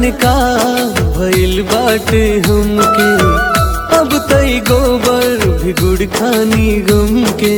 जाने का भइल बाटे हमके अब तई गोबर भी गुड़ खानी गम के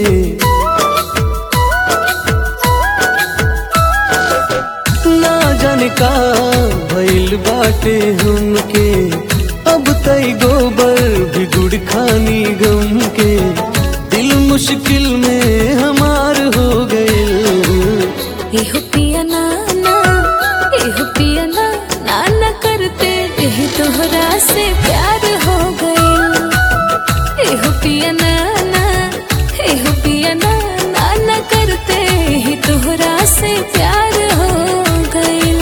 ना जाने का भइल बाटे हमके अब तई गोबर भी गुड़ खानी गम के दिल मुश्किल में हमार हो गए एहो पिया नाना एहो पिया ना नाना करते एही तोहरा से प्यार हो गइल एहो पिया नाना एहो पिया ना नाना करते एही तोहरा से प्यार हो गइल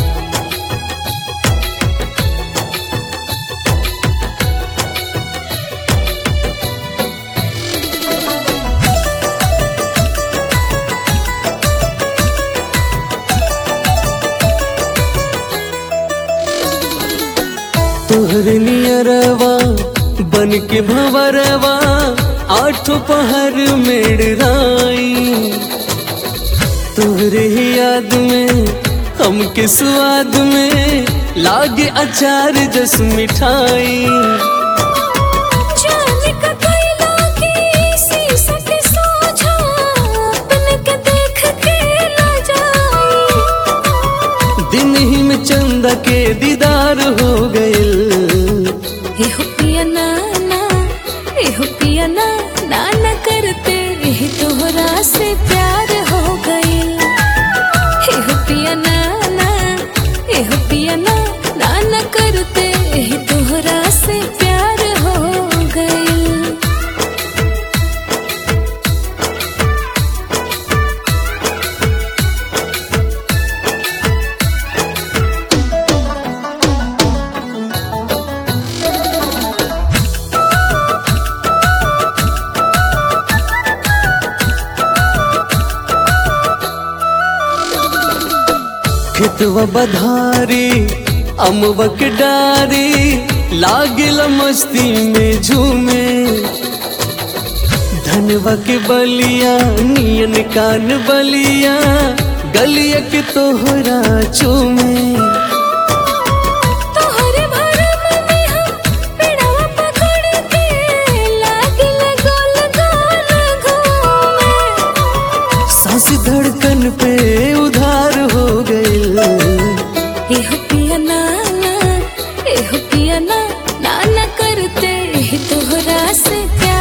तोहरे नियरवा बन के भंवरवा आठों पहर मेड़राई तोहरे ही याद में हमके स्वाद में लागे अचार जस मिठाई जाने का कैला की शीशा के सोझा अपने के देख के ना जाई दिन ही में चंदा के दीदार हो गए एहो पिया नाना एहो पिया ना नाना करते एही तोहरा से प्यार हो गइल एहो पिया नाना एहो पिया ना नाना करते एही तोहरा से प्यार हो गइल खेतवा बधारी अमवा के डारी लागिल मस्ती में झूमे धनवा के बलिया नियन कान बलिया गलिया के तोहरा चूमे तोहरे भरम में हम पेड़वा पकड़ के लागिल गोल गोल घूमे सांस धड़कन पे उधार हो गए एहो पिया नाना एहो पिया ना नाना करते एही तोहरा से प्यार